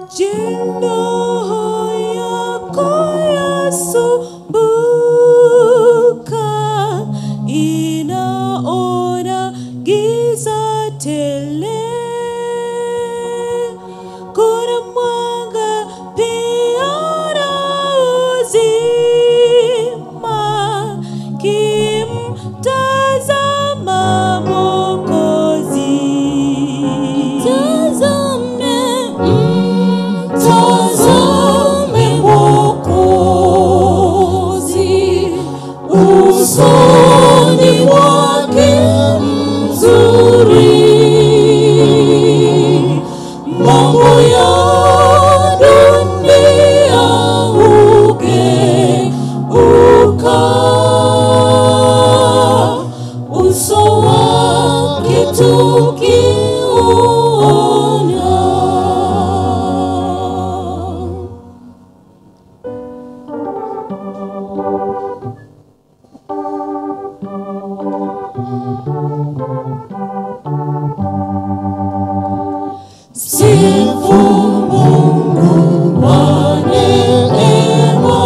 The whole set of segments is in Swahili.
Jina yako yasumbuka, inaona giza tele. Kuna mwanga pia na uzima, kimtazama Mwokozi. Tazame, mtazame Mwokozi, usoni mwake mzuri, mambo ya dunia hugeuka, uso wake tukiuona. Sifu Mungu wa neema,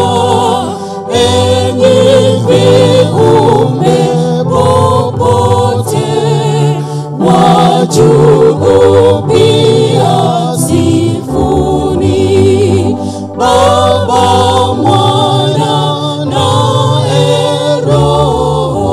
enyi viumbe popote, wa juu pia sifuni, Baba, Mwana naye Roho.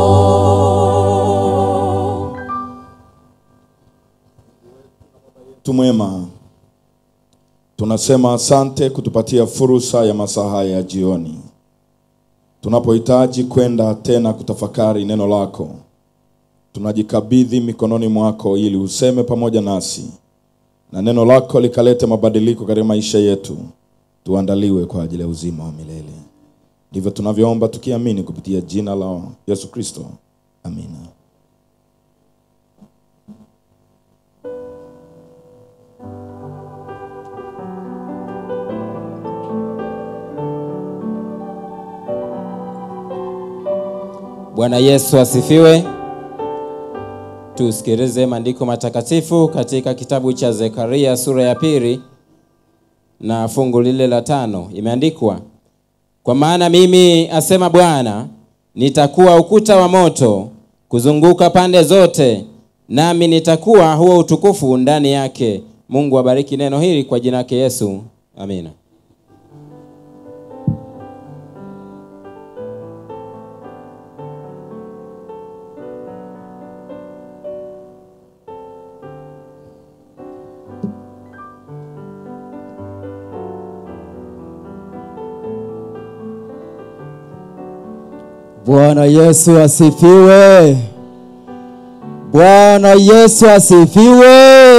tu mwema, tunasema asante kutupatia fursa ya masaa haya ya jioni, tunapohitaji kwenda tena kutafakari neno lako. Tunajikabidhi mikononi mwako ili useme pamoja nasi na neno lako likalete mabadiliko katika maisha yetu, tuandaliwe kwa ajili ya uzima wa milele. Ndivyo tunavyoomba tukiamini kupitia jina la Yesu Kristo, amina. Bwana Yesu asifiwe. Tusikilize maandiko matakatifu katika kitabu cha Zekaria sura ya pili na fungu lile la tano. Imeandikwa, kwa maana mimi asema Bwana, nitakuwa ukuta wa moto kuzunguka pande zote, nami nitakuwa huo utukufu ndani yake. Mungu abariki neno hili kwa jina lake Yesu, amina. Bwana Yesu asifiwe. Bwana Yesu asifiwe.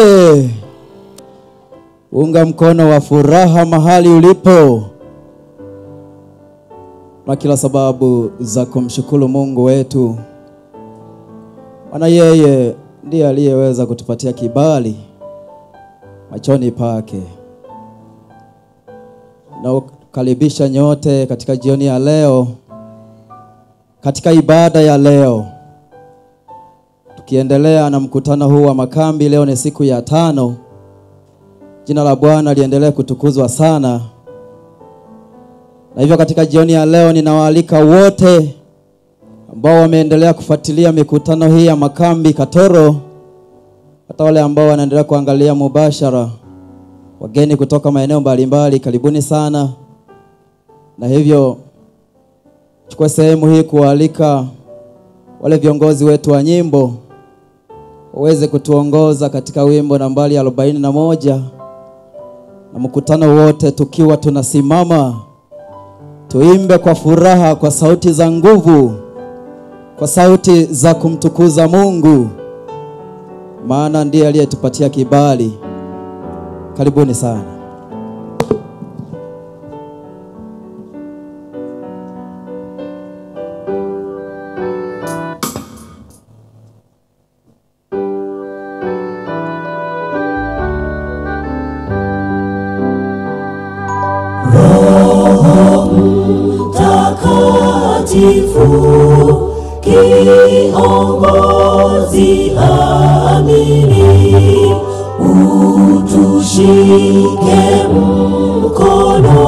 Unga mkono wa furaha mahali ulipo, na kila sababu za kumshukuru Mungu wetu, maana yeye ndiye aliyeweza kutupatia kibali machoni pake. Nakukaribisha nyote katika jioni ya leo katika ibada ya leo tukiendelea na mkutano huu wa makambi. Leo ni siku ya tano. Jina la Bwana liendelee kutukuzwa sana, na hivyo katika jioni ya leo ninawaalika wote ambao wameendelea kufuatilia mikutano hii ya makambi Katoro, hata wale ambao wanaendelea kuangalia mubashara, wageni kutoka maeneo mbalimbali, karibuni sana, na hivyo chukua sehemu hii kuwaalika wale viongozi wetu wa nyimbo waweze kutuongoza katika wimbo nambari arobaini na moja na mkutano wote tukiwa tunasimama tuimbe kwa furaha, kwa sauti za nguvu, kwa sauti za kumtukuza Mungu, maana ndiye aliyetupatia kibali. Karibuni sana. Mtakatifu kiongozi amini, utushike tushike mkono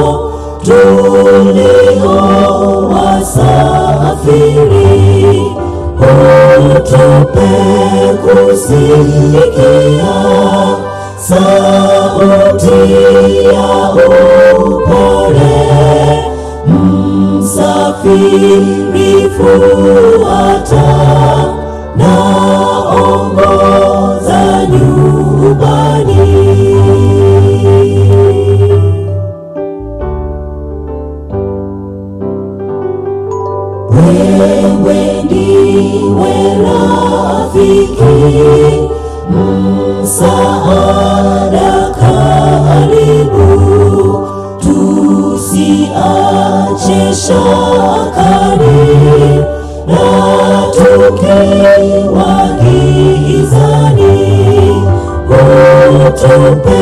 tulio wasafiri, utupe kusikia sauti ya upole msafiri fuata na ongoza nyumbani. Wewe ndiwe rafiki msaada karibu, tusiache shakani na tukiwa gizani, utupe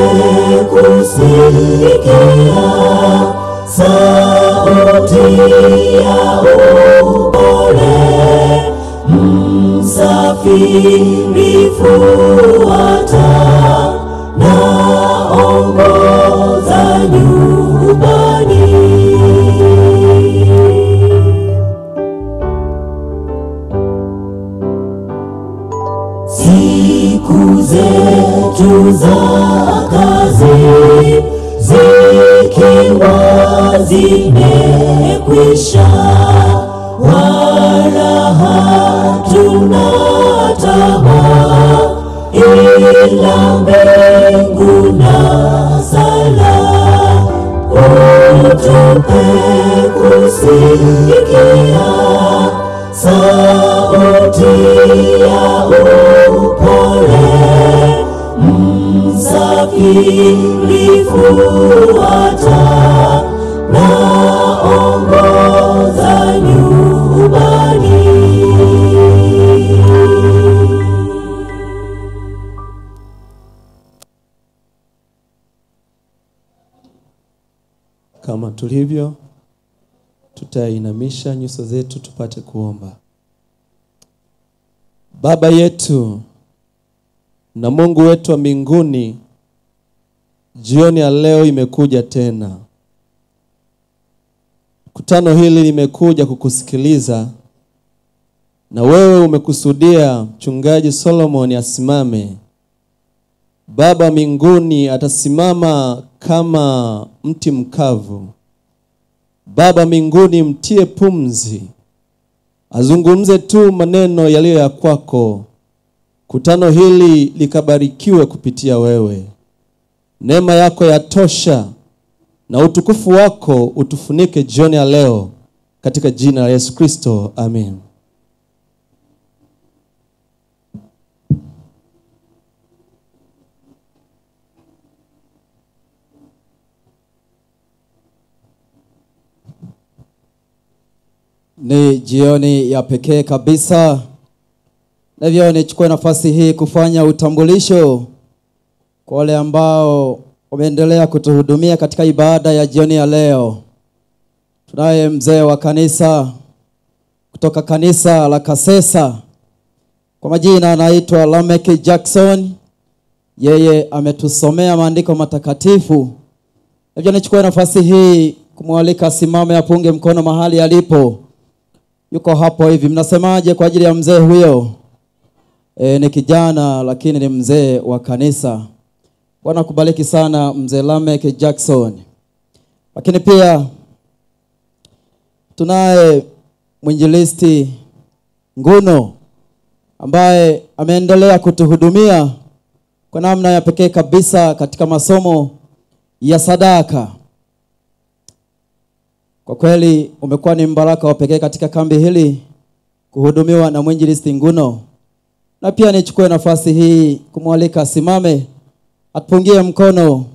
kusikia sauti ya upole msafiri fuata na ongoza nyumbani. Siku zetu za kazi zikiwa zimekwisha, wala hatuna tamaa ila mbingu na sala, utupe kusikia sauti ya upole msafiri fuata na ongoza nyumbani. Kama tulivyo, tutainamisha nyuso zetu tupate kuomba. Baba yetu na Mungu wetu wa mbinguni, jioni ya leo imekuja tena. Kutano hili limekuja kukusikiliza, na wewe umekusudia mchungaji Solomon asimame. Baba mbinguni atasimama kama mti mkavu. Baba mbinguni, mtie pumzi, azungumze tu maneno yaliyo ya kwako. Kutano hili likabarikiwe kupitia wewe. Neema yako yatosha na utukufu wako utufunike jioni ya leo, katika jina la Yesu Kristo, amen. Ni jioni ya pekee kabisa, na hivyo nichukue nafasi hii kufanya utambulisho kwa wale ambao wameendelea kutuhudumia katika ibada ya jioni ya leo. Tunaye mzee wa kanisa kutoka kanisa la Kasesa, kwa majina anaitwa Lamek Jackson. Yeye ametusomea maandiko matakatifu. Hivyo nichukue nafasi hii kumwalika asimame, apunge mkono mahali alipo. Yuko hapo hivi, mnasemaje kwa ajili ya mzee huyo? E, ni kijana lakini ni mzee wa kanisa. Bwana kubariki sana mzee Lamek Jackson. Lakini pia tunaye mwinjilisti Nguno ambaye ameendelea kutuhudumia kwa namna ya pekee kabisa katika masomo ya sadaka. Kwa kweli umekuwa ni mbaraka wa pekee katika kambi hili kuhudumiwa na mwinjilisti Nguno, na pia nichukue nafasi hii kumwalika asimame atupungie mkono.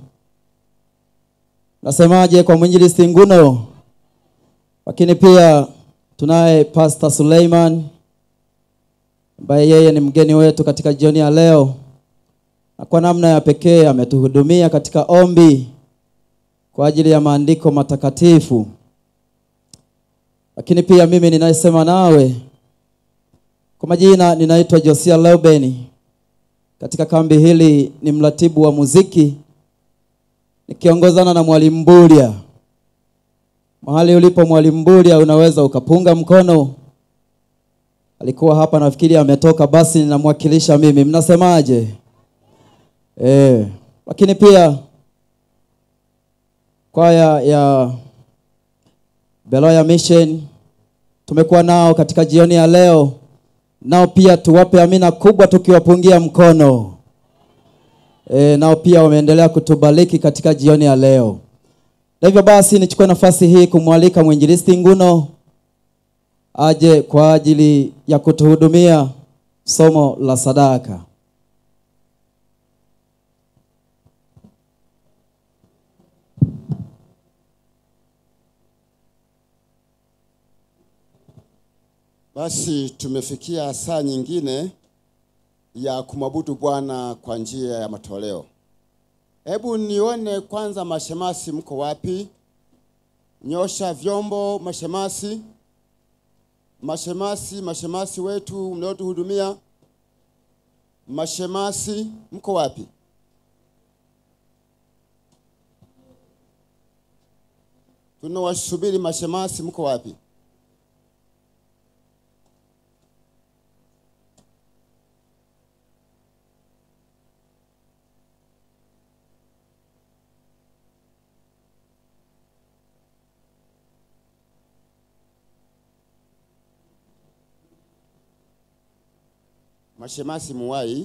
Nasemaje kwa mwinjilisti Nguno? Lakini pia tunaye Pastor Suleiman ambaye yeye ni mgeni wetu katika jioni ya leo, na kwa namna ya pekee ametuhudumia katika ombi kwa ajili ya maandiko matakatifu. Lakini pia mimi ninayesema nawe kwa majina ninaitwa Josia Leuben, katika kambi hili ni mratibu wa muziki nikiongozana na mwalimu Mbulia. Mahali ulipo mwalimu Mbulia, unaweza ukapunga mkono. Alikuwa hapa, nafikiri ametoka, basi ninamwakilisha mimi. Mnasemaje? Eh, lakini pia kwaya ya Beloya Mission tumekuwa nao katika jioni ya leo, nao pia tuwape amina kubwa tukiwapungia mkono. E, nao pia wameendelea kutubariki katika jioni ya leo. Na hivyo basi nichukue nafasi hii kumwalika mwinjilisti Nguno aje kwa ajili ya kutuhudumia somo la sadaka. Basi tumefikia saa nyingine ya kumwabudu Bwana kwa njia ya matoleo. Hebu nione kwanza, mashemasi mko wapi? Nyosha vyombo, mashemasi, mashemasi, mashemasi wetu mnaotuhudumia, mashemasi mko wapi? Tunawasubiri mashemasi, mko wapi? Mashemasi muwai.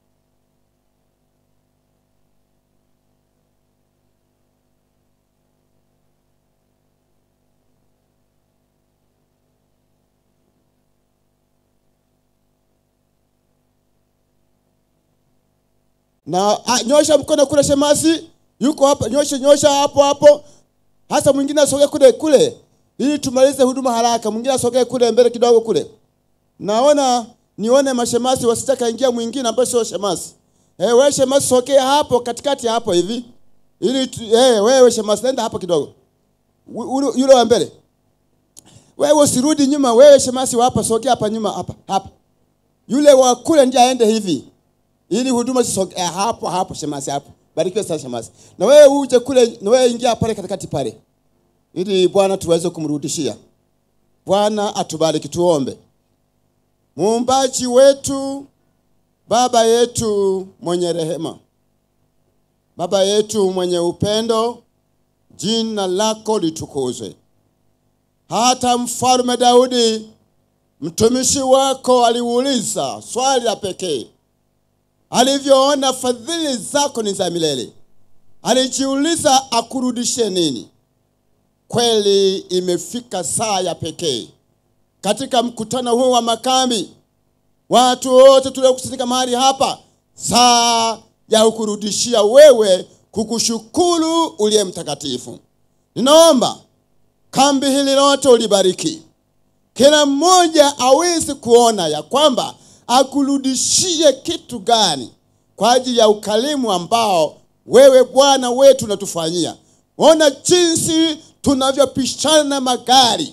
Na a, nyosha mkono kule shemasi. Yuko hapa, nyosha nyosha hapo hapo. Hasa mwingine asogee kule kule ili tumalize huduma haraka. Mwingine asogee kule mbele kidogo kule. Naona nione mashemasi wasitaka ingia mwingine ambaye sio shemasi. Eh, wewe shemasi sokea hapo katikati hapo hivi. Ili tu- eh, wewe shemasi nenda hapo kidogo. U- ule- Yule wa mbele. Wewe usirudi nyuma, wewe shemasi wa hapa sokea hapa nyuma hapa hapa. Yule wa kule ndiye aende hivi. Ili huduma zisogee eh, hapo hapo shemasi hapo. Barikiwe sana shemasi. Na wewe uje kule, na wewe ingia pale katikati pale. Ili Bwana tuweze kumrudishia. Bwana atubariki tuombe. Muumbaji wetu, Baba yetu mwenye rehema, Baba yetu mwenye upendo, jina lako litukuzwe. Hata mfalme Daudi mtumishi wako aliuliza swali la pekee, alivyoona fadhili zako ni za milele, alijiuliza akurudishe nini? Kweli imefika saa ya pekee katika mkutano huu wa makambi, watu wote tuliokusanyika mahali hapa, saa ya kukurudishia wewe, kukushukuru uliye mtakatifu. Ninaomba kambi hili lote ulibariki, kila mmoja aweze kuona ya kwamba akurudishie kitu gani kwa ajili ya ukarimu ambao wewe Bwana wetu unatufanyia. Ona jinsi tunavyopishana na magari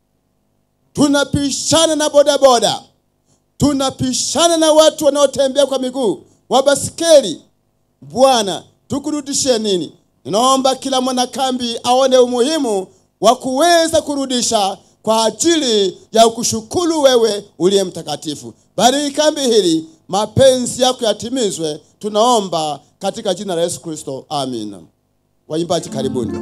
tunapishana na bodaboda, tunapishana na watu wanaotembea kwa miguu, wa basikeli. Bwana, tukurudishie nini? Ninaomba kila mwanakambi aone umuhimu wa kuweza kurudisha kwa ajili ya kushukuru wewe uliye mtakatifu. Bariki kambi hili, mapenzi yako yatimizwe. Tunaomba katika jina la Yesu Kristo, amina. Waimbaji, karibuni.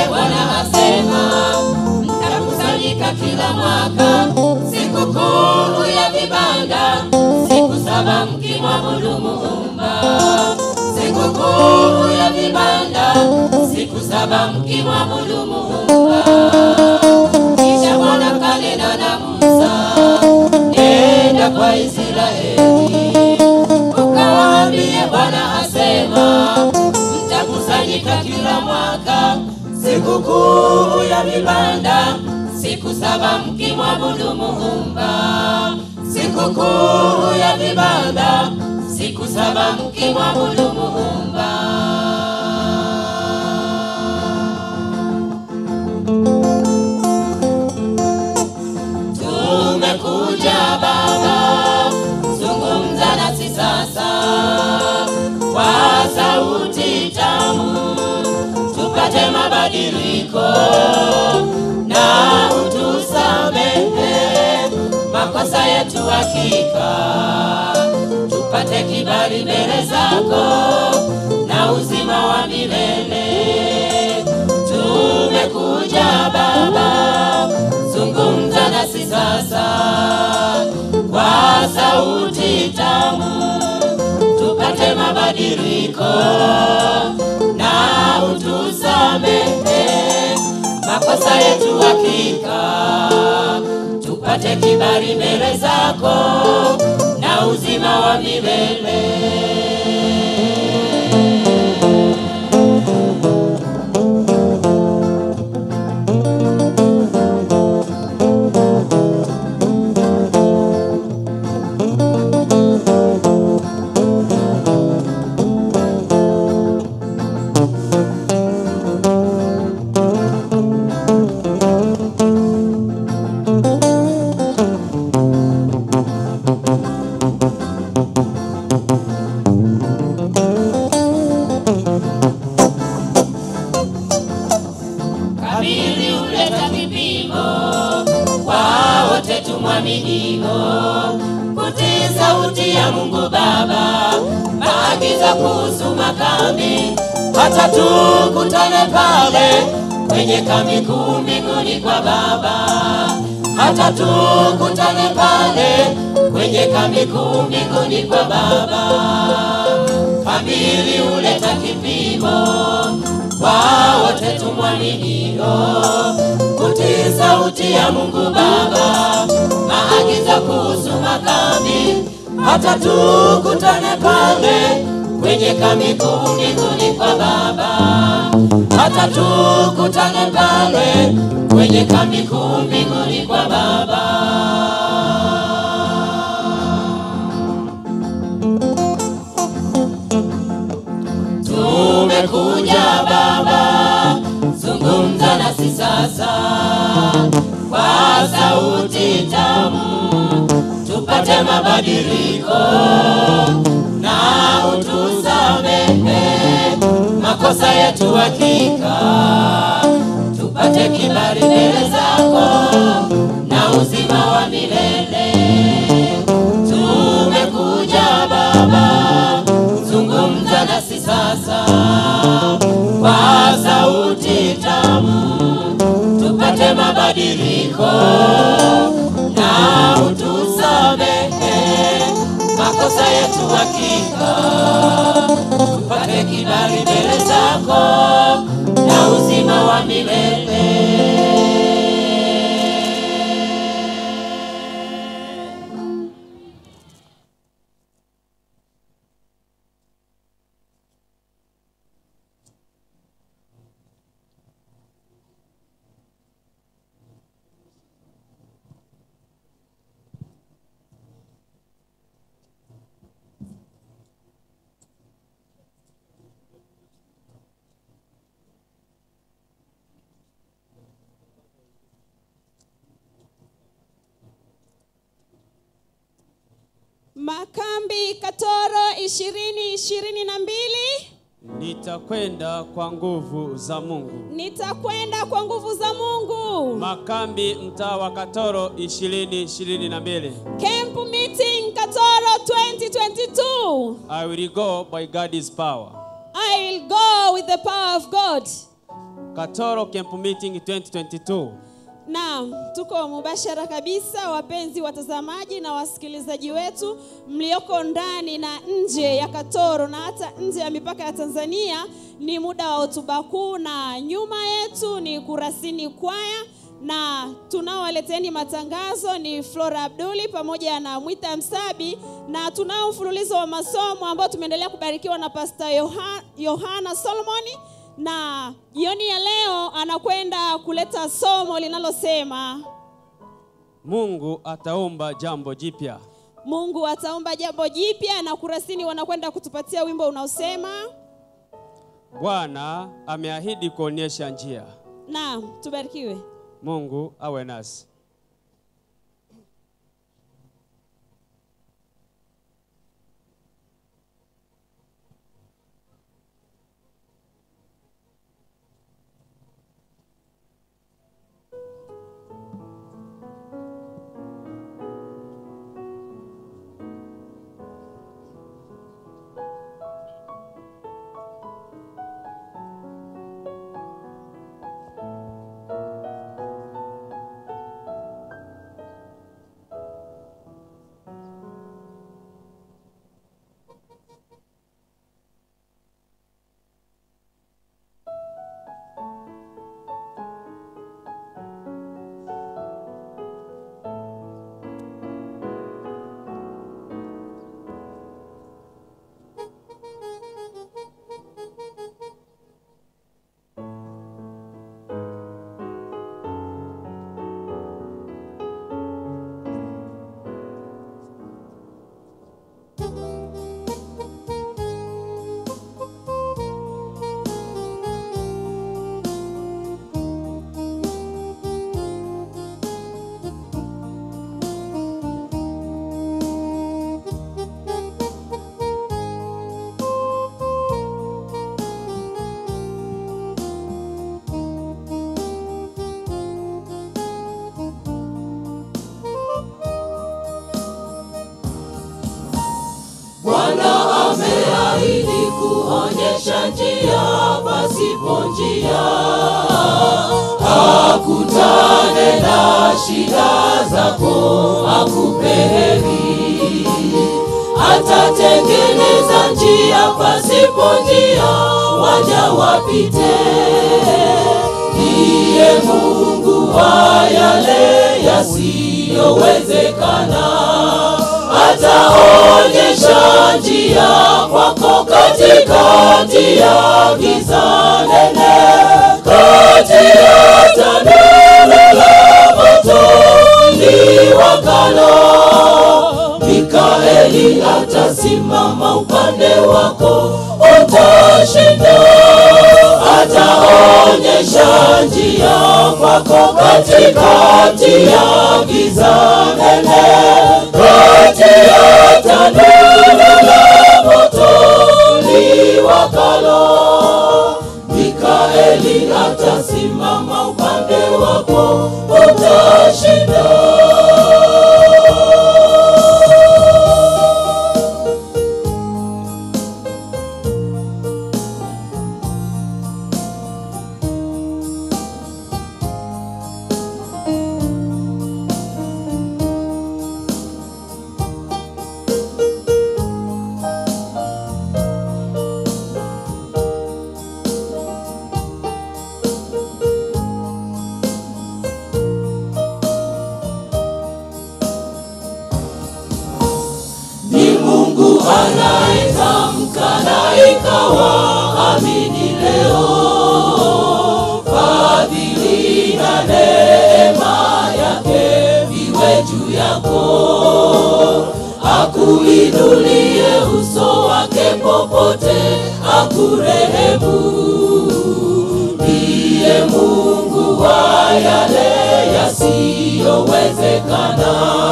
Bwana asema, mtakusanyika kila mwaka sikukuu ya vibanda, siku saba mkimwabudu Muumba. Sikukuu ya vibanda, siku saba mkimwabudu Muumba. Kisha Bwana kanena na Musa, nenda kwa Israeli ukawaambie Bwana asema, mtakusanyika kila mwaka sikukuu ya vibanda, siku saba mkimwabudu Muumba. Sikukuu ya vibanda, siku saba mkimwabudu Muumba. Tumekuja Baba, zungumza nasi sasa kwa sauti tamu, tupate mabadiliko na utusamehe makosa yetu hakika, tupate kibali mbele zako na uzima wa milele. Tumekuja Baba, zungumza nasi sasa kwa sauti tamu, tupate mabadiliko na utusamehe makosa yetu hakika, tupate kibali mbele zako na uzima wa milele. Kabili huleta kipimo kwa wote tumwaminio, kutii sauti ya Mungu Baba, maagizo kuhusu makambi, hata tukutane pale kwenye kambi kuu mbinguni kwa Baba, hata tukutane pale kwenye kambi kuu mbinguni kwa Baba. Kamili huleta kipimo kwa wote tumwaminio, kutii sauti ya Mungu Baba, maagizo kuhusu makambi, hata tukutane pale kwenye kambi kuu mbinguni kwa Baba, hata tukutane pale kwenye kambi kuu mbinguni kwa Baba. Tumekuja Baba, zungumza nasi sasa kwa sauti tamu, tupate mabadiliko na utusamehe makosa yetu hakika, tupate kibali mbele zako na uzima wa milele. Tumekuja Baba, zungumza nasi sasa kwa sauti tamu, tupate mabadiliko na utusamehe makosa yetu hakika, tupate kibali mbele zako na uzima wa milele. Makambi Katoro ishirini ishirini na mbili Nitakwenda kwa nguvu za Mungu. nitakwenda kwa nguvu za Mungu. Makambi mtaa wa Katoro ishirini ishirini na mbili. Camp meeting Katoro 2022. I will go by God's power. I will go with the power of God. Katoro Camp Meeting 2022. Naam, tuko mubashara kabisa, wapenzi watazamaji na wasikilizaji wetu mlioko ndani na nje ya Katoro na hata nje ya mipaka ya Tanzania. Ni muda wa hotuba kuu, na nyuma yetu ni Kurasini Kwaya na tunaowaleteni matangazo ni Flora Abduli pamoja na Mwita Msabi, na tunao mfululizo wa masomo ambao tumeendelea kubarikiwa na Pastor Yoha- Yohana Solomoni na jioni ya leo anakwenda kuleta somo linalosema Mungu ataumba jambo jipya. Mungu ataumba jambo jipya, na Kurasini wanakwenda kutupatia wimbo unaosema Bwana ameahidi kuonyesha njia. naam. Tubarikiwe. Mungu awe nasi. Bwana ameahidi kuonyesha njia pasipo njia, akutane na shida zako, akupe heri. Atatengeneza njia pasipo njia, waja wapite. Ndiye Mungu wa yale yasiyowezekana ataonyesha njia kwako katikati ya giza nene, kati ya tanuru la moto liwakalo. Mikaeli atasimama upande wako, utashinda. Ataonyesha njia kwako katikati ya giza nene, kati ya tanuru la moto liwakalo. Mikaeli atasimama upande wako, utashinda. ni Mungu anayetamka na ikawa amini leo. Fadhili na neema yake viwe juu yako, akuinulie uso wake popote, akurehemu. Ndiye Mungu wa yale yasiyowezekana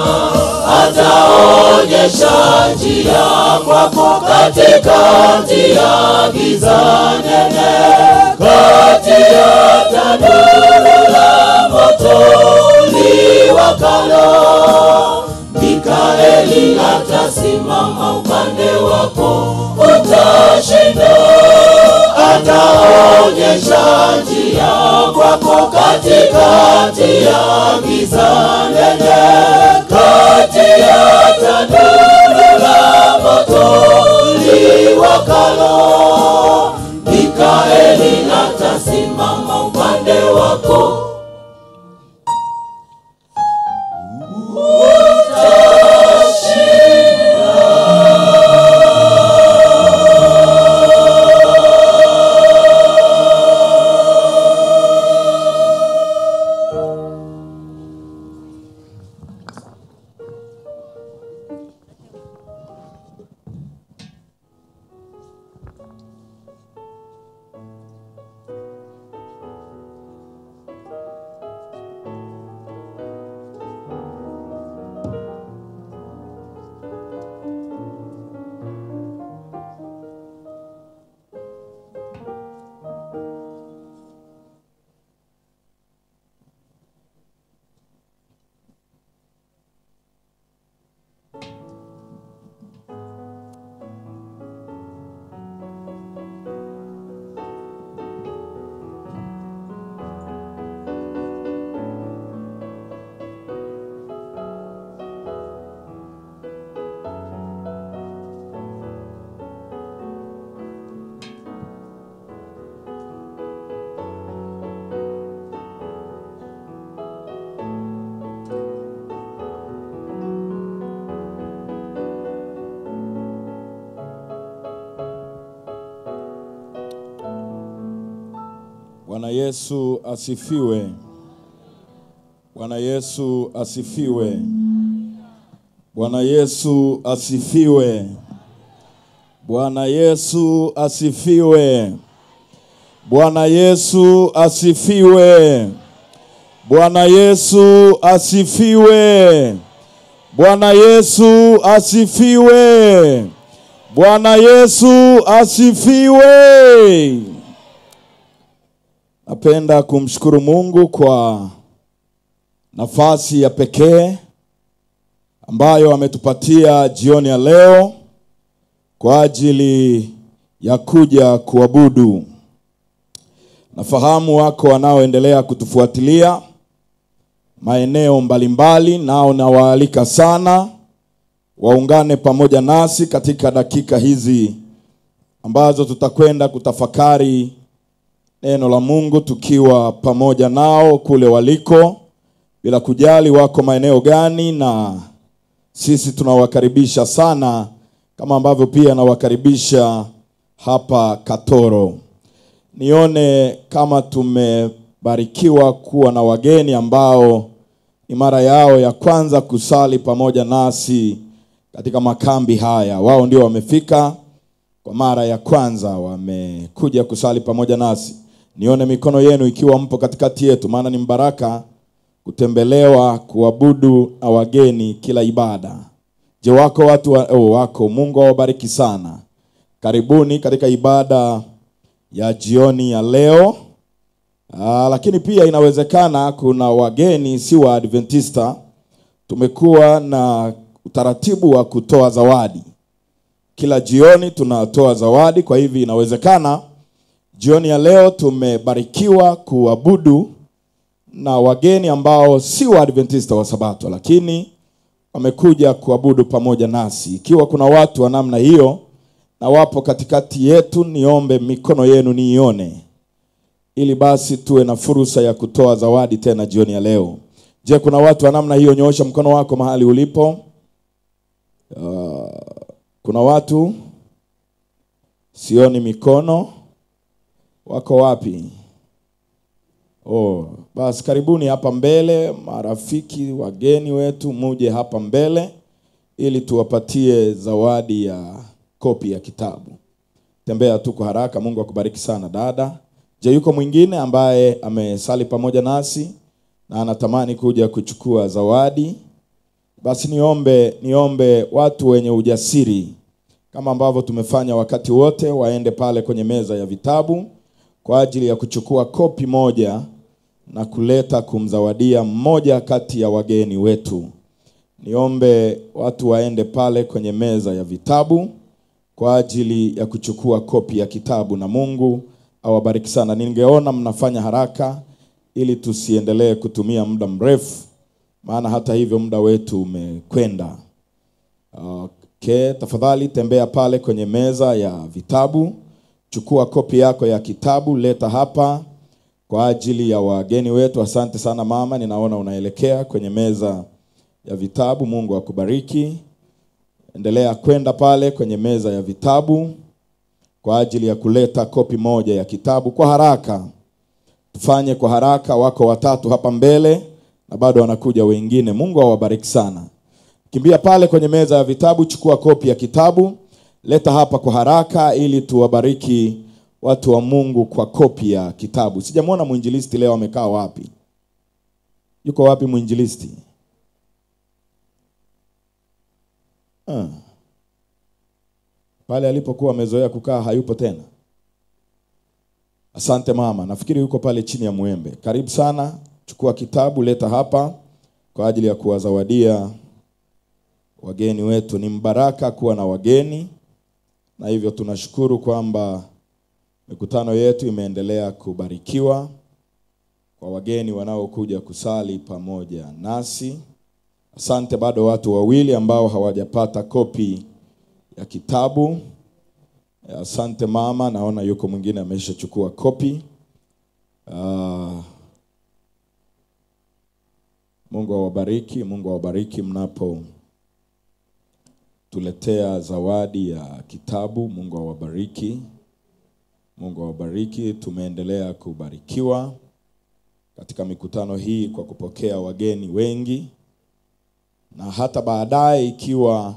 ataonyesha njia kwako katikati ya giza nene, kati ya tanuru la moto liwakalo. Mikaeli atasimama upande wako, utashinda. Ataonyesha njia katikati ya giza nene, kati ya tanuru la moto liwakalo, Mikaeli atasimama upande wako. Bwana Yesu asifiwe. Bwana Yesu asifiwe. Bwana Yesu asifiwe. Bwana Yesu asifiwe. Bwana Yesu asifiwe. Bwana Yesu asifiwe. Bwana Yesu asifiwe. Bwana Yesu asifiwe. Napenda kumshukuru Mungu kwa nafasi ya pekee ambayo ametupatia jioni ya leo kwa ajili ya kuja kuabudu. Nafahamu wako wanaoendelea kutufuatilia maeneo mbalimbali, nao nawaalika sana waungane pamoja nasi katika dakika hizi ambazo tutakwenda kutafakari neno la Mungu tukiwa pamoja nao kule waliko, bila kujali wako maeneo gani, na sisi tunawakaribisha sana, kama ambavyo pia nawakaribisha hapa Katoro. Nione kama tumebarikiwa kuwa na wageni ambao ni mara yao ya kwanza kusali pamoja nasi katika makambi haya. Wao ndio wamefika kwa mara ya kwanza, wamekuja kusali pamoja nasi. Nione mikono yenu ikiwa mpo katikati yetu, maana ni mbaraka kutembelewa, kuabudu na wageni kila ibada. Je, wako watu wa, oh, wako. Mungu awabariki sana. Karibuni katika ibada ya jioni ya leo. Aa, lakini pia inawezekana kuna wageni si wa Adventista. Tumekuwa na utaratibu wa kutoa zawadi kila jioni, tunatoa zawadi. Kwa hivi inawezekana jioni ya leo tumebarikiwa kuabudu na wageni ambao si wa Adventista wa Sabato, lakini wamekuja kuabudu pamoja nasi. Ikiwa kuna watu wa namna hiyo na wapo katikati yetu, niombe mikono yenu niione, ili basi tuwe na fursa ya kutoa zawadi tena jioni ya leo. Je, kuna watu wa namna hiyo? Nyoosha mkono wako mahali ulipo. Uh, kuna watu sioni mikono. Wako wapi? Oh, basi karibuni hapa mbele, marafiki wageni wetu, muje hapa mbele ili tuwapatie zawadi ya kopi ya kitabu. Tembea tu kwa haraka. Mungu akubariki sana dada. Je, yuko mwingine ambaye amesali pamoja nasi na anatamani kuja kuchukua zawadi? Basi niombe niombe watu wenye ujasiri kama ambavyo tumefanya wakati wote, waende pale kwenye meza ya vitabu kwa ajili ya kuchukua kopi moja na kuleta kumzawadia mmoja kati ya wageni wetu. Niombe watu waende pale kwenye meza ya vitabu kwa ajili ya kuchukua kopi ya kitabu, na Mungu awabariki sana. Ningeona mnafanya haraka ili tusiendelee kutumia muda mrefu, maana hata hivyo muda wetu umekwenda. Okay, tafadhali tembea pale kwenye meza ya vitabu, chukua kopi yako ya kitabu, leta hapa kwa ajili ya wageni wetu. Asante sana mama, ninaona unaelekea kwenye meza ya vitabu. Mungu akubariki. Endelea kwenda pale kwenye meza ya vitabu kwa ajili ya kuleta kopi moja ya kitabu kwa haraka. Tufanye kwa haraka, wako watatu hapa mbele na bado wanakuja wengine. Mungu awabariki sana. Kimbia pale kwenye meza ya vitabu, chukua kopi ya kitabu, leta hapa kwa haraka ili tuwabariki watu wa Mungu kwa kopi ya kitabu. Sijamwona mwinjilisti leo amekaa wapi? Yuko wapi mwinjilisti? Ah. Pale alipokuwa amezoea kukaa hayupo tena. Asante mama, nafikiri yuko pale chini ya mwembe. Karibu sana, chukua kitabu, leta hapa kwa ajili ya kuwazawadia wageni wetu. Ni mbaraka kuwa na wageni, na hivyo tunashukuru kwamba mikutano yetu imeendelea kubarikiwa kwa wageni wanaokuja kusali pamoja nasi. Asante, bado watu wawili ambao hawajapata kopi ya kitabu. Asante mama, naona yuko mwingine ameshachukua kopi. Ah, Mungu awabariki, Mungu awabariki mnapo tuletea zawadi ya kitabu. Mungu awabariki, Mungu awabariki. Tumeendelea kubarikiwa katika mikutano hii kwa kupokea wageni wengi, na hata baadaye ikiwa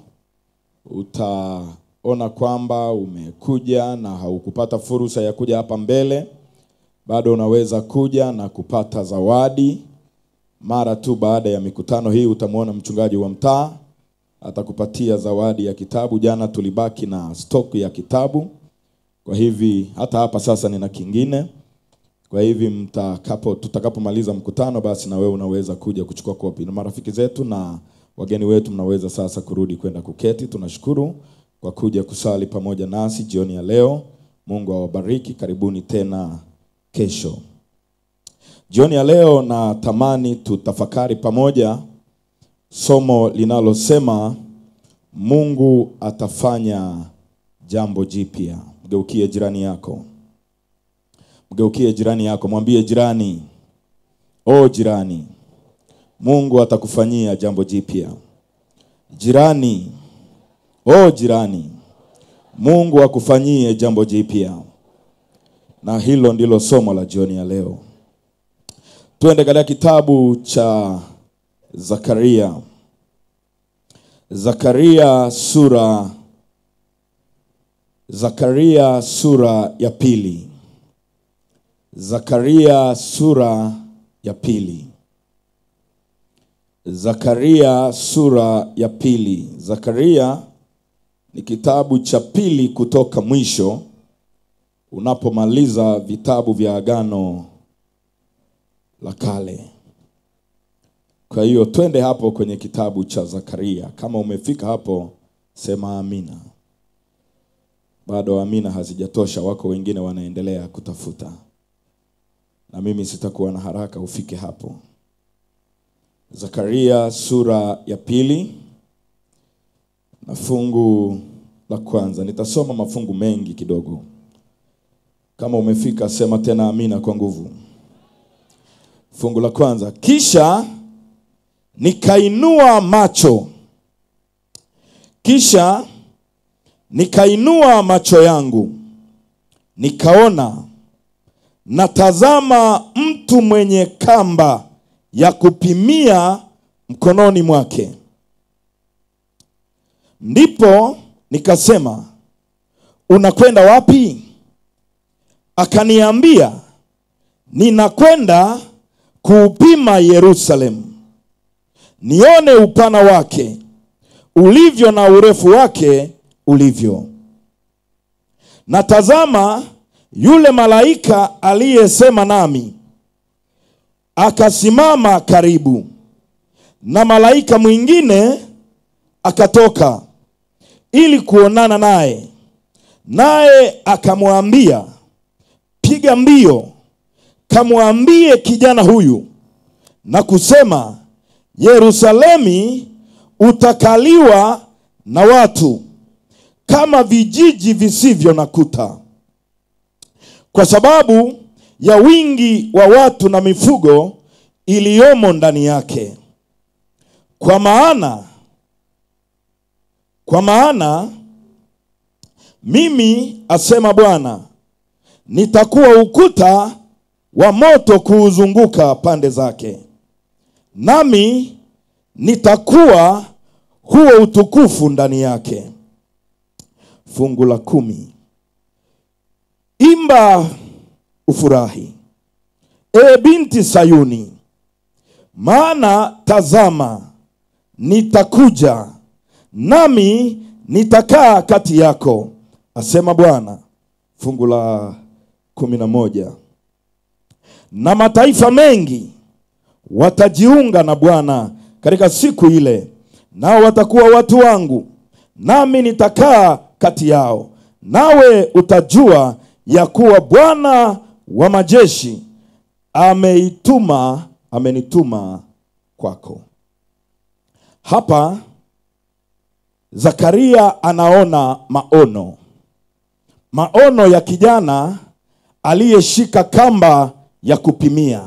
utaona kwamba umekuja na haukupata fursa ya kuja hapa mbele, bado unaweza kuja na kupata zawadi. Mara tu baada ya mikutano hii utamwona mchungaji wa mtaa atakupatia zawadi ya kitabu. Jana tulibaki na stock ya kitabu, kwa hivi hata hapa sasa nina kingine. Kwa hivi mtakapo tutakapomaliza mkutano, basi na wewe unaweza kuja kuchukua kopi, na marafiki zetu na wageni wetu mnaweza sasa kurudi kwenda kuketi. Tunashukuru kwa kuja kusali pamoja nasi jioni ya leo. Mungu awabariki. Karibuni tena kesho. Jioni ya leo natamani tutafakari pamoja somo linalosema Mungu atafanya jambo jipya. Mgeukie jirani yako, mgeukie jirani yako, mwambie jirani, o jirani, Mungu atakufanyia jambo jipya. Jirani, o jirani, Mungu akufanyie jambo jipya. Na hilo ndilo somo la jioni ya leo. Tuende katika kitabu cha Zakaria. Zakaria sura Zakaria sura ya pili. Zakaria sura ya pili. Zakaria sura ya pili. Zakaria ni kitabu cha pili kutoka mwisho unapomaliza vitabu vya Agano la Kale. Kwa hiyo twende hapo kwenye kitabu cha Zakaria. Kama umefika hapo, sema amina. Bado amina hazijatosha, wako wengine wanaendelea kutafuta, na mimi sitakuwa na haraka ufike hapo. Zakaria sura ya pili na fungu la kwanza. Nitasoma mafungu mengi kidogo. Kama umefika, sema tena amina kwa nguvu. Fungu la kwanza, kisha nikainua macho, kisha nikainua macho yangu, nikaona, natazama mtu mwenye kamba ya kupimia mkononi mwake. Ndipo nikasema, unakwenda wapi? Akaniambia, ninakwenda kuupima Yerusalemu, nione upana wake ulivyo na urefu wake ulivyo. Na tazama, yule malaika aliyesema nami akasimama karibu, na malaika mwingine akatoka ili kuonana naye, naye akamwambia, piga mbio kamwambie kijana huyu na kusema, Yerusalemi utakaliwa na watu kama vijiji visivyo na kuta, kwa sababu ya wingi wa watu na mifugo iliyomo ndani yake. Kwa maana kwa maana mimi asema Bwana, nitakuwa ukuta wa moto kuuzunguka pande zake, nami nitakuwa huo utukufu ndani yake. Fungu la kumi. Imba ufurahi, e binti Sayuni, maana tazama, nitakuja nami nitakaa kati yako, asema Bwana. Fungu la kumi na moja. Na mataifa mengi watajiunga na Bwana katika siku ile, nao watakuwa watu wangu, nami nitakaa kati yao, nawe utajua ya kuwa Bwana wa majeshi ameituma amenituma kwako. Hapa Zakaria anaona maono, maono ya kijana aliyeshika kamba ya kupimia,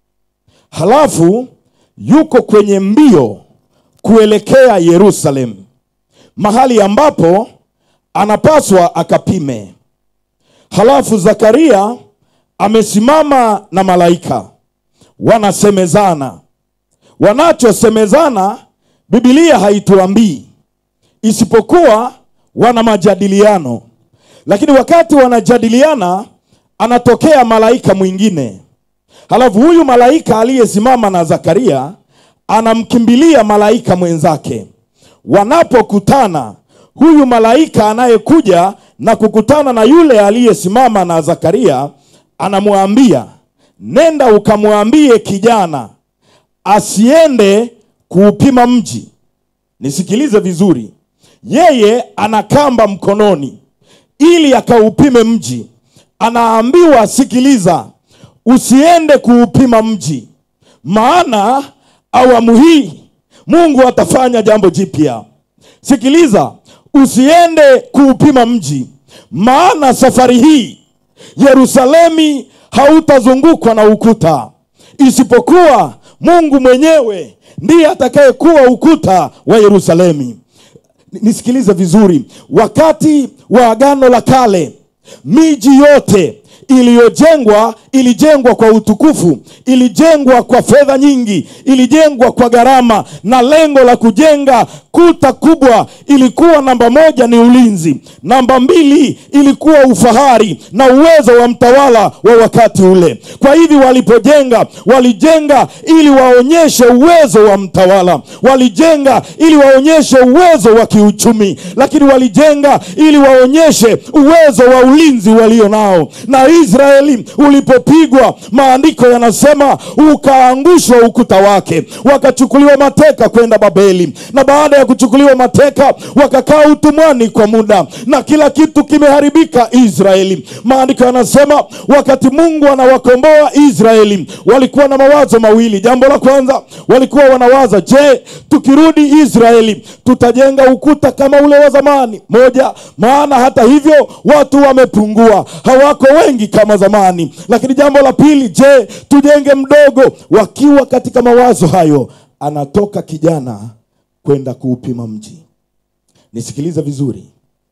halafu yuko kwenye mbio kuelekea Yerusalemu, mahali ambapo anapaswa akapime. Halafu Zakaria amesimama na malaika, wanasemezana. Wanachosemezana Biblia haituambii isipokuwa wana majadiliano. Lakini wakati wanajadiliana, anatokea malaika mwingine, halafu huyu malaika aliyesimama na Zakaria anamkimbilia malaika mwenzake. Wanapokutana, huyu malaika anayekuja na kukutana na yule aliyesimama na Zakaria anamwambia, nenda ukamwambie kijana asiende kuupima mji. Nisikilize vizuri, yeye ana kamba mkononi ili akaupime mji. Anaambiwa, sikiliza, usiende kuupima mji, maana awamu hii Mungu atafanya jambo jipya. Sikiliza, usiende kuupima mji, maana safari hii Yerusalemi hautazungukwa na ukuta, isipokuwa Mungu mwenyewe ndiye atakayekuwa ukuta wa Yerusalemi. Nisikilize vizuri, wakati wa Agano la Kale miji yote iliyojengwa ilijengwa kwa utukufu, ilijengwa kwa fedha nyingi, ilijengwa kwa gharama, na lengo la kujenga kuta kubwa ilikuwa namba moja ni ulinzi, namba mbili ilikuwa ufahari na uwezo wa mtawala wa wakati ule. Kwa hivi walipojenga, walijenga ili waonyeshe uwezo wa mtawala, walijenga ili waonyeshe uwezo wa kiuchumi, lakini walijenga ili waonyeshe uwezo wa ulinzi walio nao. Na Israeli ulipopigwa, maandiko yanasema ukaangushwa ukuta wake, wakachukuliwa mateka kwenda Babeli, na baada ya kuchukuliwa mateka wakakaa utumwani kwa muda, na kila kitu kimeharibika Israeli. Maandiko yanasema wakati Mungu anawakomboa Israeli, walikuwa na mawazo mawili. Jambo la kwanza, walikuwa wanawaza, je, tukirudi Israeli tutajenga ukuta kama ule wa zamani? Moja, maana hata hivyo watu wamepungua, hawako wengi kama zamani. Lakini jambo la pili, je, tujenge mdogo? Wakiwa katika mawazo hayo, anatoka kijana kwenda kuupima mji. Nisikilize vizuri,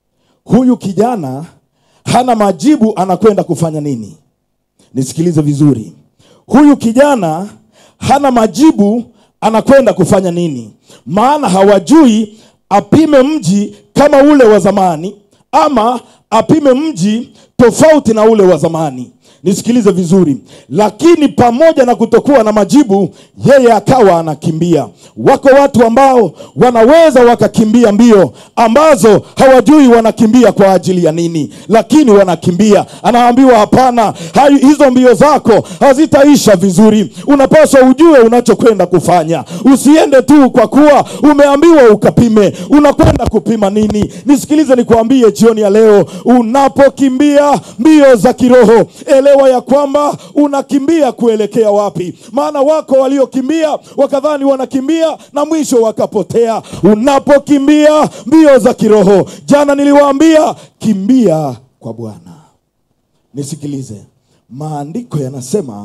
huyu kijana hana majibu, anakwenda kufanya nini? Nisikilize vizuri, huyu kijana hana majibu, anakwenda kufanya nini? Maana hawajui apime mji kama ule wa zamani ama apime mji tofauti na ule wa zamani. Nisikilize vizuri, lakini pamoja na kutokuwa na majibu, yeye akawa anakimbia. Wako watu ambao wanaweza wakakimbia mbio ambazo hawajui wanakimbia kwa ajili ya nini, lakini wanakimbia. Anaambiwa hapana, hayo hizo mbio zako hazitaisha vizuri. Unapaswa ujue unachokwenda kufanya, usiende tu kwa kuwa umeambiwa ukapime. Unakwenda kupima nini? Nisikilize nikwambie jioni ya leo, unapokimbia mbio za kiroho ele elewa ya kwamba unakimbia kuelekea wapi maana wako waliokimbia wakadhani wanakimbia na mwisho wakapotea unapokimbia mbio za kiroho jana niliwaambia kimbia kwa bwana nisikilize maandiko yanasema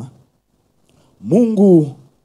mungu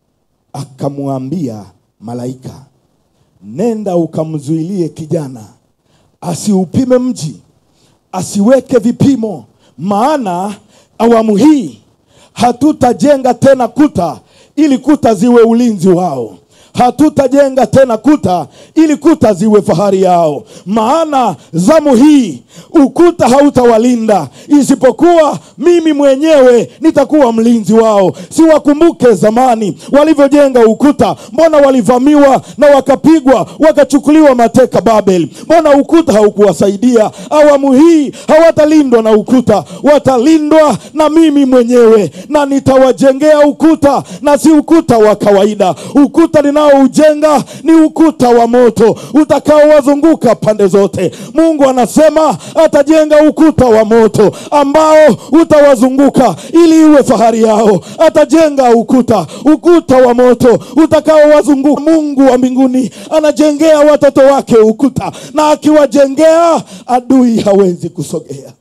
akamwambia malaika nenda ukamzuilie kijana asiupime mji asiweke vipimo maana awamu hii hatutajenga tena kuta ili kuta ziwe ulinzi wao hatutajenga tena kuta ili kuta ziwe fahari yao maana zamu hii ukuta hautawalinda isipokuwa mimi mwenyewe nitakuwa mlinzi wao siwakumbuke zamani walivyojenga ukuta mbona walivamiwa na wakapigwa wakachukuliwa mateka babel mbona ukuta haukuwasaidia awamu hii hawatalindwa na ukuta watalindwa na mimi mwenyewe na nitawajengea ukuta na si ukuta wa kawaida ukuta ninaoujenga ni ukuta wa moto utakaowazunguka pande zote mungu anasema atajenga ukuta wa moto ambao utawazunguka ili iwe fahari yao atajenga ukuta ukuta wa moto utakaowazunguka mungu wa mbinguni anajengea watoto wake ukuta na akiwajengea adui hawezi kusogea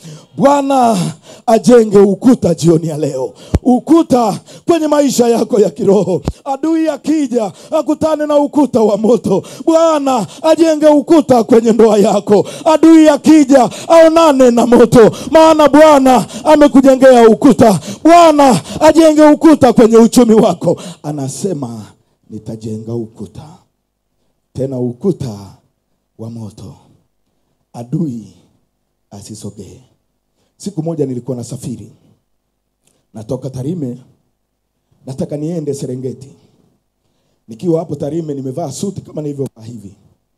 bwana ajenge ukuta jioni ya leo ukuta kwenye maisha yako ya kiroho adui akija akutane na ukuta wa moto bwana ajenge ukuta kwenye ndoa yako adui akija aonane na moto maana bwana amekujengea ukuta bwana ajenge ukuta kwenye uchumi wako anasema nitajenga ukuta tena ukuta wa moto adui asisogee siku moja nilikuwa nasafiri natoka tarime nataka niende serengeti nikiwa hapo tarime nimevaa suti kama nilivyovaa hivi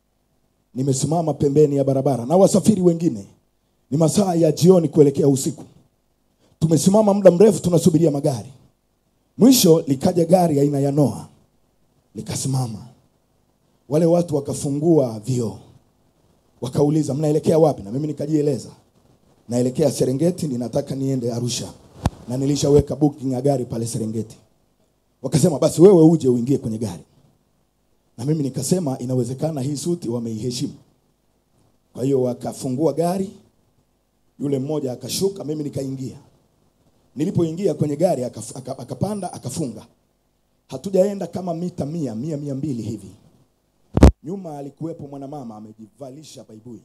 nimesimama pembeni ya barabara na wasafiri wengine ni masaa ya jioni kuelekea usiku tumesimama muda mrefu tunasubiria magari mwisho likaja gari aina ya noa likasimama wale watu wakafungua vioo wakauliza mnaelekea wapi na mimi nikajieleza naelekea serengeti ninataka niende arusha na nilishaweka booking ya gari pale serengeti wakasema basi wewe uje uingie kwenye gari na mimi nikasema inawezekana hii suti wameiheshimu kwa hiyo wakafungua gari yule mmoja akashuka mimi nikaingia nilipoingia kwenye gari akaf- aka- akapanda akafunga hatujaenda kama mita mia mia mia mbili hivi nyuma alikuwepo mwanamama amejivalisha baibui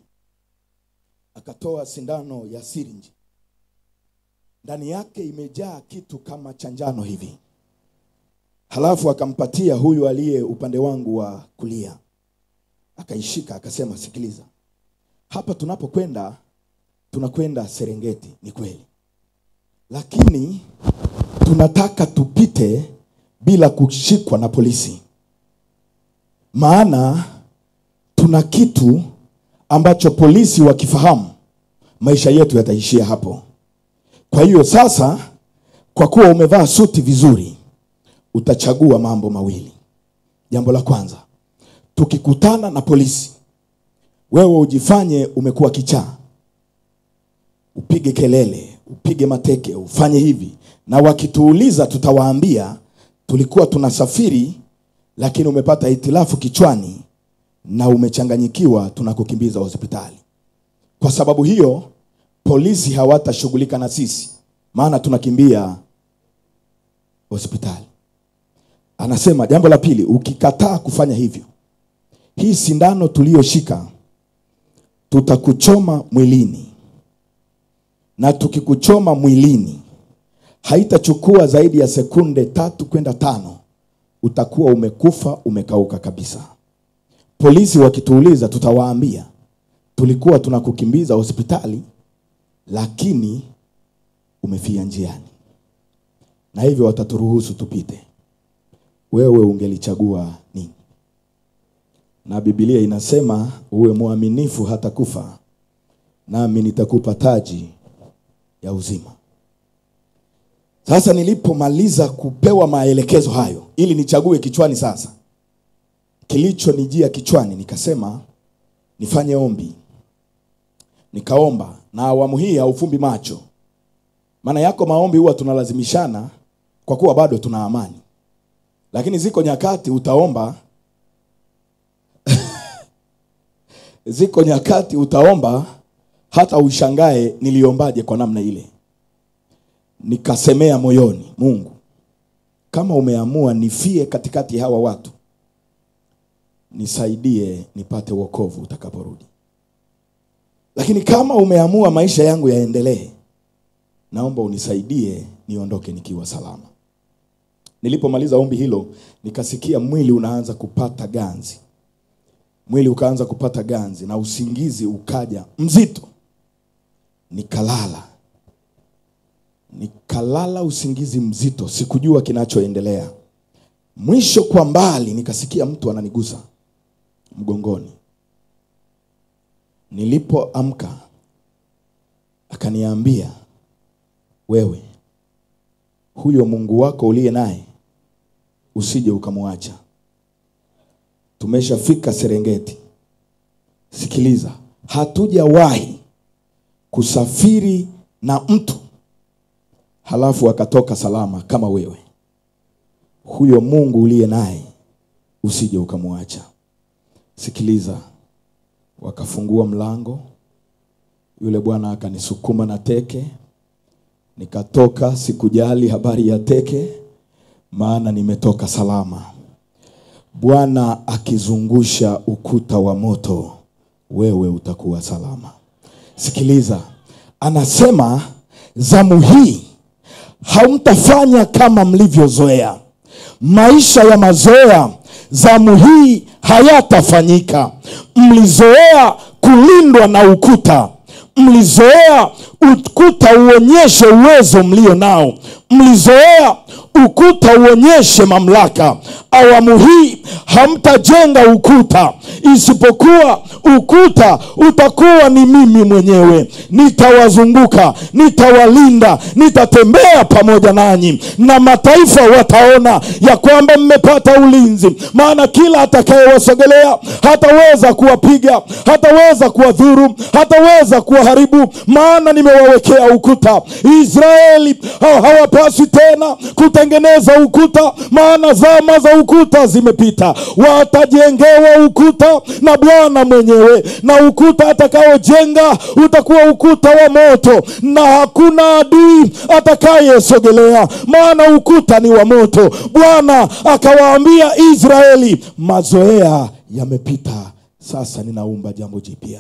akatoa sindano ya sirinji ndani yake imejaa kitu kama cha njano hivi halafu akampatia huyu aliye upande wangu wa kulia akaishika akasema sikiliza hapa tunapokwenda tunakwenda serengeti ni kweli lakini tunataka tupite bila kushikwa na polisi maana tuna kitu ambacho polisi wakifahamu maisha yetu yataishia hapo kwa hiyo sasa kwa kuwa umevaa suti vizuri utachagua mambo mawili jambo la kwanza tukikutana na polisi wewe ujifanye umekuwa kichaa upige kelele upige mateke ufanye hivi na wakituuliza tutawaambia tulikuwa tunasafiri lakini umepata hitilafu kichwani na umechanganyikiwa tunakukimbiza hospitali kwa sababu hiyo polisi hawatashughulika na sisi maana tunakimbia hospitali anasema jambo la pili ukikataa kufanya hivyo hii sindano tuliyoshika tutakuchoma mwilini na tukikuchoma mwilini haitachukua zaidi ya sekunde tatu kwenda tano utakuwa umekufa umekauka kabisa polisi wakituuliza tutawaambia tulikuwa tunakukimbiza hospitali lakini umefia njiani na hivyo wataturuhusu tupite wewe ungelichagua nini na bibilia inasema uwe mwaminifu hata kufa nami nitakupa taji ya uzima sasa nilipomaliza kupewa maelekezo hayo ili nichague kichwani sasa kilichonijia kichwani nikasema nifanye ombi nikaomba na awamu hii haufumbi macho maana yako maombi huwa tunalazimishana kwa kuwa bado tuna amani lakini ziko nyakati utaomba ziko nyakati utaomba hata ushangae niliombaje kwa namna ile nikasemea moyoni mungu kama umeamua nifie katikati ya hawa watu nisaidie nipate wokovu utakaporudi lakini kama umeamua maisha yangu yaendelee naomba unisaidie niondoke nikiwa salama nilipomaliza ombi hilo nikasikia mwili unaanza kupata ganzi mwili ukaanza kupata ganzi na usingizi ukaja mzito nikalala nikalala usingizi mzito sikujua kinachoendelea mwisho kwa mbali nikasikia mtu ananigusa mgongoni nilipoamka akaniambia wewe huyo mungu wako uliye naye usije ukamwacha tumeshafika serengeti sikiliza hatujawahi kusafiri na mtu halafu akatoka salama kama wewe huyo mungu uliye naye usije ukamwacha sikiliza wakafungua mlango yule bwana akanisukuma na teke nikatoka sikujali habari ya teke maana nimetoka salama bwana akizungusha ukuta wa moto wewe utakuwa salama sikiliza anasema zamu hii hamtafanya kama mlivyozoea maisha ya mazoea zamu hii hayatafanyika mlizoea kulindwa na ukuta mlizoea ukuta uonyeshe uwezo mlio nao mlizoea ukuta uonyeshe mamlaka awamu hii hamtajenga ukuta isipokuwa ukuta utakuwa ni mimi mwenyewe nitawazunguka nitawalinda nitatembea pamoja nanyi na mataifa wataona ya kwamba mmepata ulinzi maana kila atakayewasogelea hataweza kuwapiga hataweza kuwadhuru hataweza kuwaharibu maana nimewawekea ukuta israeli ha- hawapaswi tena kutengeneza ukuta maana zama za ukuta zimepita watajengewa ukuta na bwana mwenyewe na ukuta atakaojenga utakuwa ukuta wa moto na hakuna adui atakayesogelea maana ukuta ni wa moto bwana akawaambia israeli mazoea yamepita sasa ninaumba jambo jipya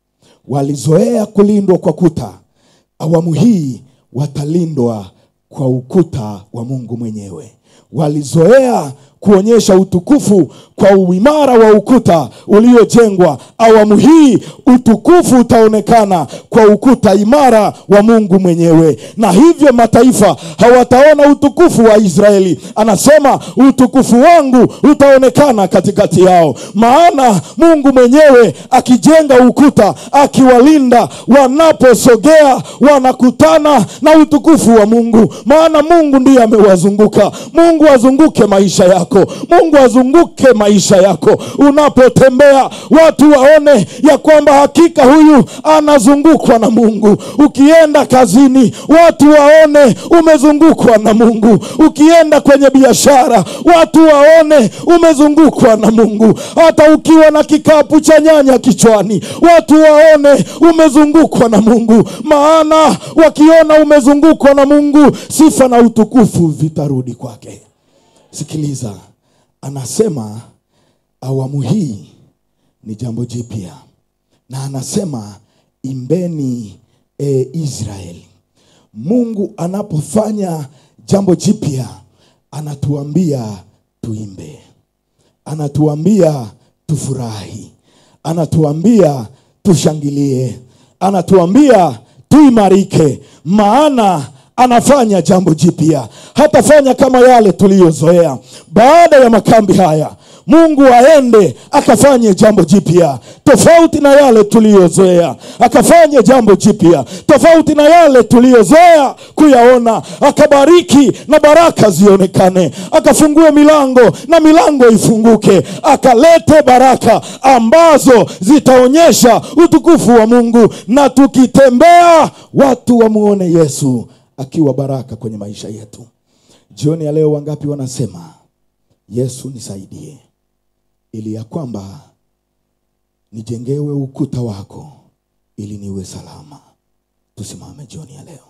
walizoea kulindwa kwa kuta awamu hii watalindwa kwa ukuta wa mungu mwenyewe walizoea kuonyesha utukufu kwa uimara wa ukuta uliojengwa awamu hii utukufu utaonekana kwa ukuta imara wa mungu mwenyewe na hivyo mataifa hawataona utukufu wa israeli anasema utukufu wangu utaonekana katikati yao maana mungu mwenyewe akijenga ukuta akiwalinda wanaposogea wanakutana na utukufu wa mungu maana mungu ndiye amewazunguka mungu azunguke maisha yako mungu azunguke maisha yako unapotembea watu waone ya kwamba hakika huyu anazungukwa na mungu ukienda kazini watu waone umezungukwa na mungu ukienda kwenye biashara watu waone umezungukwa na mungu hata ukiwa na kikapu cha nyanya kichwani watu waone umezungukwa na mungu maana wakiona umezungukwa na mungu sifa na utukufu vitarudi kwake sikiliza anasema awamu hii ni jambo jipya na anasema imbeni e israeli mungu anapofanya jambo jipya anatuambia tuimbe anatuambia tufurahi anatuambia tushangilie anatuambia tuimarike maana anafanya jambo jipya hatafanya kama yale tuliyozoea baada ya makambi haya mungu aende akafanye jambo jipya tofauti na yale tuliyozoea akafanye jambo jipya tofauti na yale tuliyozoea kuyaona akabariki na baraka zionekane akafungue milango na milango ifunguke akalete baraka ambazo zitaonyesha utukufu wa mungu na tukitembea watu wamuone yesu akiwa baraka kwenye maisha yetu. Jioni ya leo, wangapi wanasema Yesu nisaidie, ili ya kwamba nijengewe ukuta wako ili niwe salama. Tusimame jioni ya leo,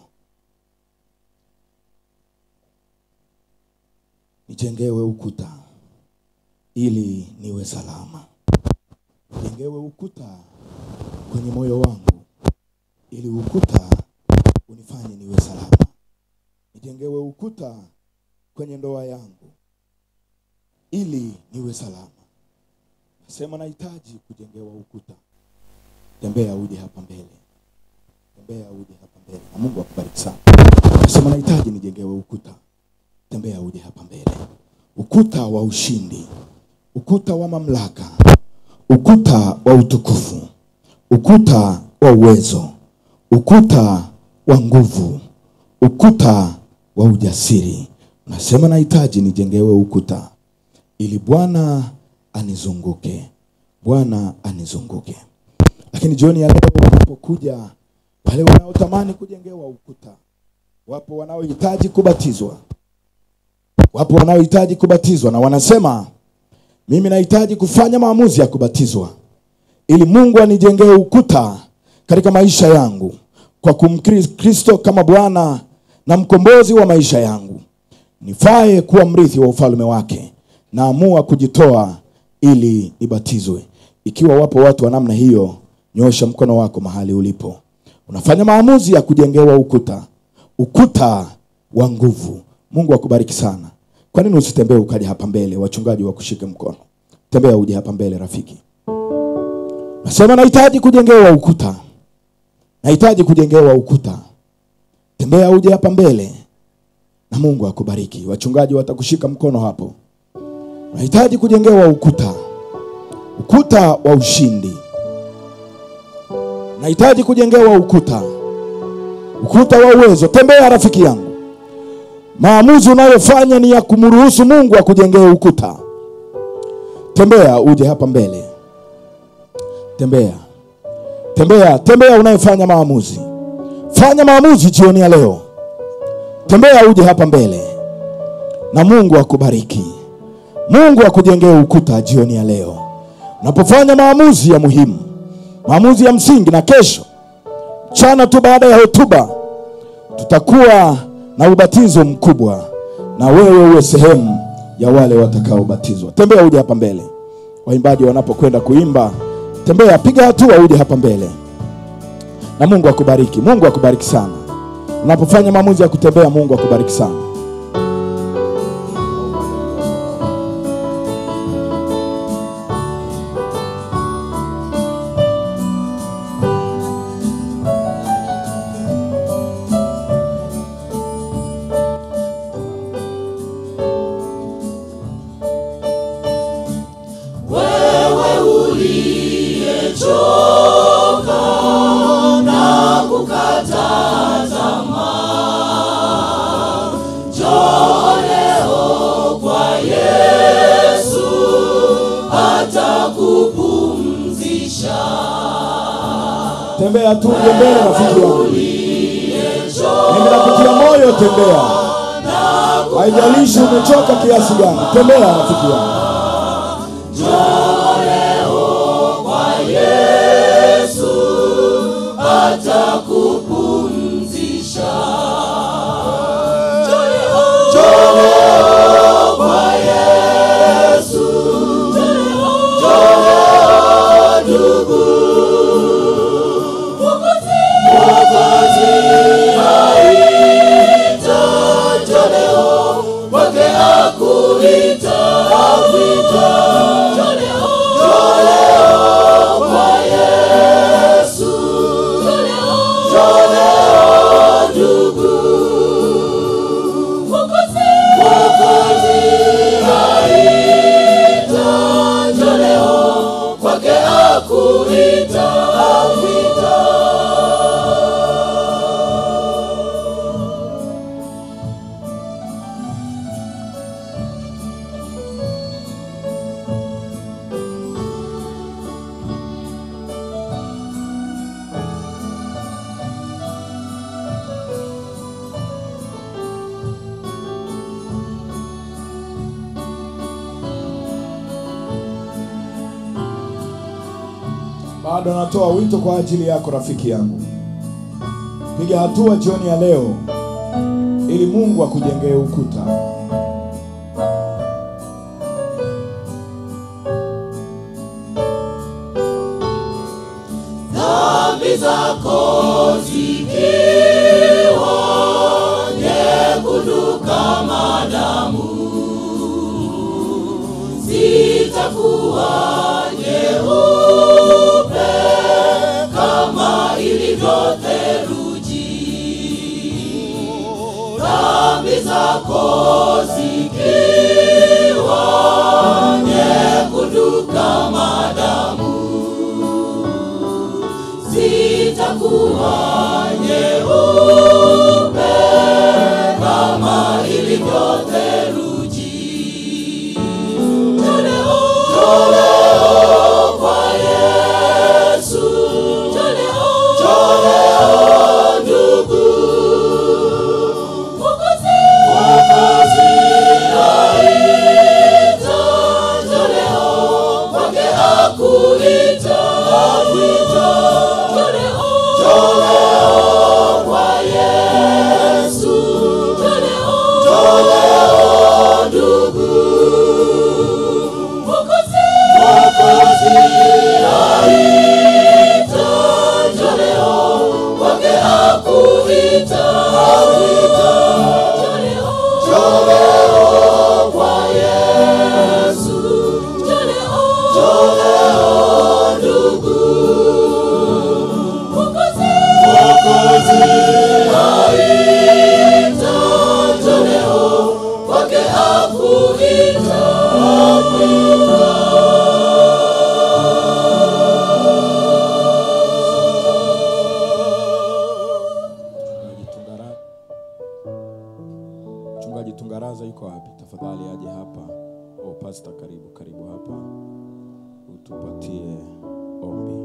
nijengewe ukuta ili niwe salama, nijengewe ukuta kwenye moyo wangu ili ukuta unifanye niwe salama, nijengewe ukuta kwenye ndoa yangu ili niwe salama. Nasema nahitaji kujengewa ukuta. Tembea uje hapa mbele, tembea uje hapa mbele, na Mungu akubariki sana. Nasema nahitaji nijengewe ukuta. Tembea uje hapa mbele, ukuta wa ushindi, ukuta wa mamlaka, ukuta wa utukufu, ukuta wa uwezo, ukuta wa nguvu, ukuta wa ujasiri. Nasema nahitaji nijengewe ukuta ili Bwana anizunguke, Bwana anizunguke. Lakini jioni ya leo wanapokuja wale wanaotamani kujengewa ukuta, wapo wanaohitaji kubatizwa, wapo wanaohitaji kubatizwa na wanasema mimi nahitaji kufanya maamuzi ya kubatizwa ili Mungu anijengee ukuta katika maisha yangu kwa kumkiri Kristo kama Bwana na mkombozi wa maisha yangu, nifae kuwa mrithi wa ufalme wake. Naamua kujitoa ili nibatizwe. Ikiwa wapo watu wa namna hiyo, nyosha mkono wako mahali ulipo. Unafanya maamuzi ya kujengewa ukuta, ukuta wa nguvu. Mungu akubariki sana. Kwa nini usitembee ukaja hapa mbele, wachungaji wakushike mkono? Tembea uje hapa mbele, rafiki. Nasema nahitaji kujengewa ukuta, nahitaji kujengewa ukuta. Tembea uje hapa mbele na Mungu akubariki. Wachungaji watakushika mkono hapo. Nahitaji kujengewa ukuta, ukuta wa ushindi. Nahitaji kujengewa ukuta, ukuta wa uwezo. Tembea rafiki yangu. Maamuzi unayofanya ni ya kumruhusu Mungu akujengee ukuta. Tembea uje hapa mbele, tembea, tembea, tembea. Unayofanya maamuzi, fanya maamuzi jioni ya leo. Tembea uje hapa mbele na Mungu akubariki. Mungu akujengee ukuta jioni ya leo, unapofanya maamuzi ya muhimu, maamuzi ya msingi. Na kesho mchana tu baada ya hotuba tutakuwa na ubatizo mkubwa, na wewe uwe sehemu ya wale watakaobatizwa. Tembea uje hapa mbele, waimbaji wanapokwenda kuimba, tembea, piga hatua, uje hapa mbele, na Mungu akubariki. Mungu akubariki sana unapofanya maamuzi ya kutembea. Mungu akubariki sana. wewe uliyechoka na kukata tamaa, njoo leo kwa Yesu atakupumzisha. Tembea tu uje mbele, rafiki yangu, endelea kutia moyo, tembea, haijalishi umechoka kiasi gani, tembea rafiki yangu. Yesu atakupumzisha. Njoo leo kwa Yesu, njoo leo ndugu. Mwokozi aita, njoo leo kwake akuita, akuita. Njoo leo, njoo leo kwa Yesu. Njoo leo, njoo bado natoa wito kwa ajili yako rafiki yangu. Piga hatua jioni ya leo ili Mungu akujengee ukuta. dhambi zako zikiwa nyekundu kama damu zitakuwa nyeupe kama ilivyo theluji dhambi zako zikiwa nyekundu kama damu zitakuwa nyeupe kama ilivyo theluji. Toleo, toleo kwa Yesu, toleo, toleo ndugu. Mwokozi, Mwokozi aita, toleo kwake akuita, akuita. Toleo, toleo kwa Yesu, toleo, toleo ndugu. Mwokozi, Mwokozi aita, toleo kwake akuita, akuita. Toleo, toleo kwa Yesu, toleo, toleo ndugu. Mwokozi, Mwokozi aita, toleo kwake akuita, akuita. Mchungaji Tungara- Mchungaji Tungaraza yuko wapi? Tafadhali aje hapa. Oh, pasta, karibu karibu hapa utupatie ombi.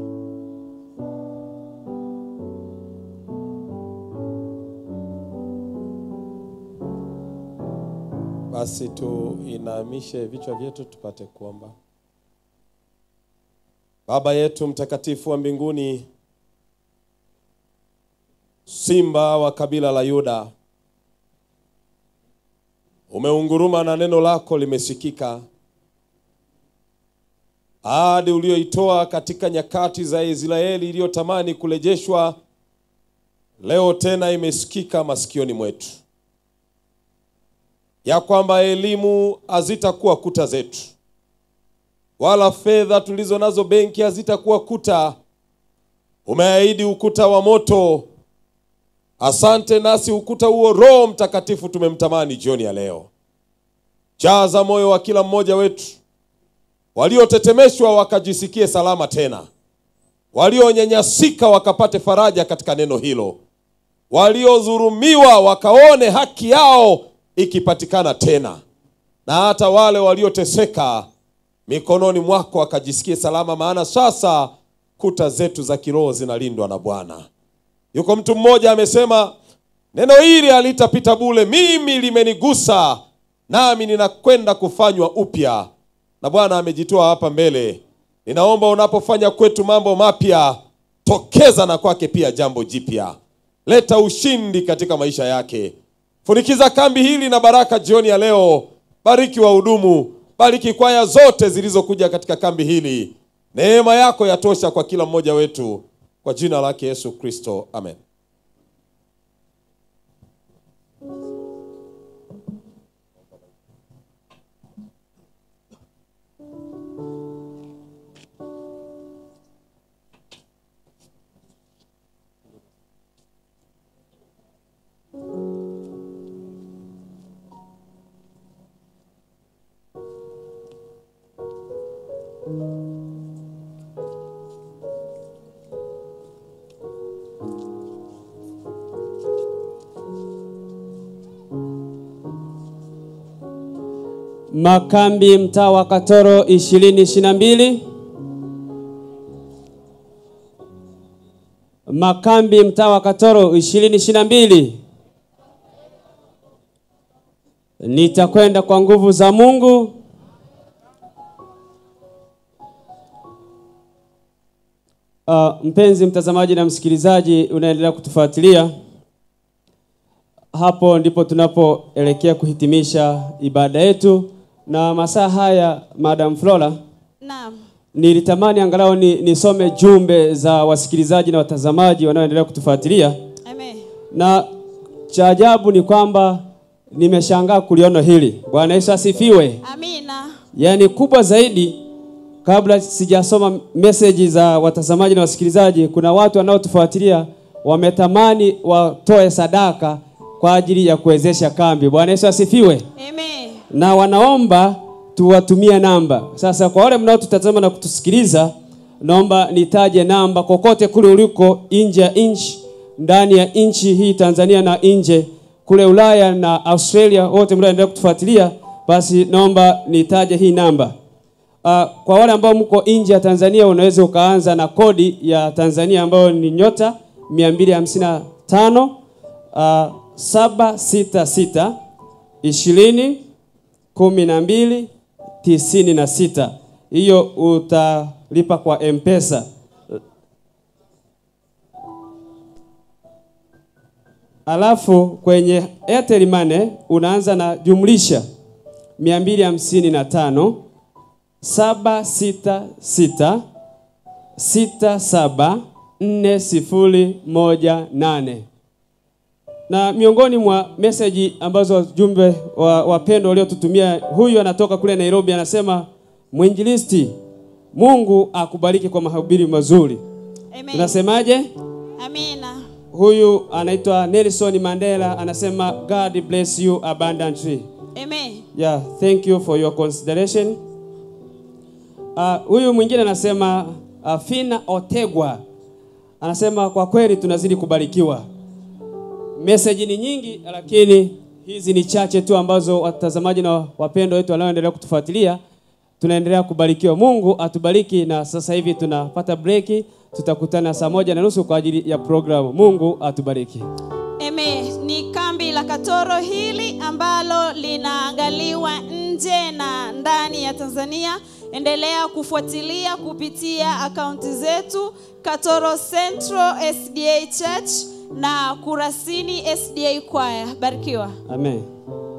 Basi tuinamishe vichwa vyetu tupate kuomba. Baba yetu mtakatifu wa mbinguni, simba wa kabila la Yuda, umeunguruma na neno lako limesikika. Ahadi ulioitoa katika nyakati za Israeli iliyotamani kurejeshwa, leo tena imesikika masikioni mwetu ya kwamba elimu hazitakuwa kuta zetu, wala fedha tulizo nazo benki hazitakuwa kuta. Umeahidi ukuta wa moto. Asante, nasi ukuta huo Roho Mtakatifu tumemtamani jioni ya leo. Jaza moyo wa kila mmoja wetu, waliotetemeshwa wakajisikie salama tena, walionyanyasika wakapate faraja katika neno hilo, waliodhulumiwa wakaone haki yao ikipatikana tena, na hata wale walioteseka mikononi mwako wakajisikie salama, maana sasa kuta zetu za kiroho zinalindwa na Bwana. Yuko mtu mmoja amesema, neno hili halitapita bure, mimi limenigusa, nami ninakwenda kufanywa upya, na Bwana amejitoa hapa mbele. Ninaomba unapofanya kwetu mambo mapya, tokeza na kwake pia jambo jipya, leta ushindi katika maisha yake. Funikiza kambi hili na baraka jioni ya leo. Bariki wahudumu, bariki kwaya zote zilizokuja katika kambi hili. Neema yako yatosha kwa kila mmoja wetu, kwa jina lake Yesu Kristo, amen. Makambi mtaa wa Katoro ishirini ishirini na mbili. Makambi mtaa wa Katoro ishirini ishirini na mbili. Nitakwenda kwa nguvu za Mungu. Uh, mpenzi mtazamaji na msikilizaji unaendelea kutufuatilia, hapo ndipo tunapoelekea kuhitimisha ibada yetu, na masaa haya, Madam Flora, Naam. nilitamani angalau ni, nisome jumbe za wasikilizaji na watazamaji wanaoendelea kutufuatilia, Amen. na cha ajabu ni kwamba nimeshangaa kuliona hili. Bwana Yesu asifiwe. Amina. Yaani kubwa zaidi, kabla sijasoma meseji za watazamaji na wasikilizaji, kuna watu wanaotufuatilia wametamani watoe sadaka kwa ajili ya kuwezesha kambi. Bwana Yesu asifiwe. Amen. Na wanaomba tuwatumie namba. Sasa kwa wale mnaotutazama na kutusikiliza, naomba nitaje namba kokote kule uliko nje ya nchi, ndani ya nchi hii Tanzania na nje kule Ulaya na Australia, wote mnaoendelea kutufuatilia, basi naomba nitaje hii namba. Uh, kwa wale ambao mko nje ya Tanzania unaweza ukaanza na kodi ya Tanzania ambayo ni nyota 255 uh, 766 20 kumi na mbili tisini na sita. Hiyo utalipa kwa M-Pesa. Alafu kwenye Airtel Money unaanza na jumlisha 255 766 67 4018 na miongoni mwa meseji ambazo jumbe wa wapendwa waliotutumia, huyu anatoka kule Nairobi, anasema mwinjilisti, Mungu akubariki kwa mahubiri mazuri. Amen. Unasemaje? Amina. Huyu anaitwa Nelson Mandela, anasema God bless you abundantly. Amen. Yeah, thank you for your consideration. Uh, huyu mwingine anasema uh, Fina Otegwa anasema kwa kweli tunazidi kubarikiwa. Meseji ni nyingi, lakini hizi ni chache tu ambazo watazamaji na wapendwa wetu wanaoendelea kutufuatilia tunaendelea kubarikiwa. Mungu atubariki, na sasa hivi tunapata breki, tutakutana saa moja na nusu kwa ajili ya programu. Mungu atubariki. Amen. Ni kambi la Katoro hili ambalo linaangaliwa nje na ndani ya Tanzania. Endelea kufuatilia kupitia akaunti zetu Katoro Central SDA Church na Kurasini SDA Choir. Barikiwa. Amen.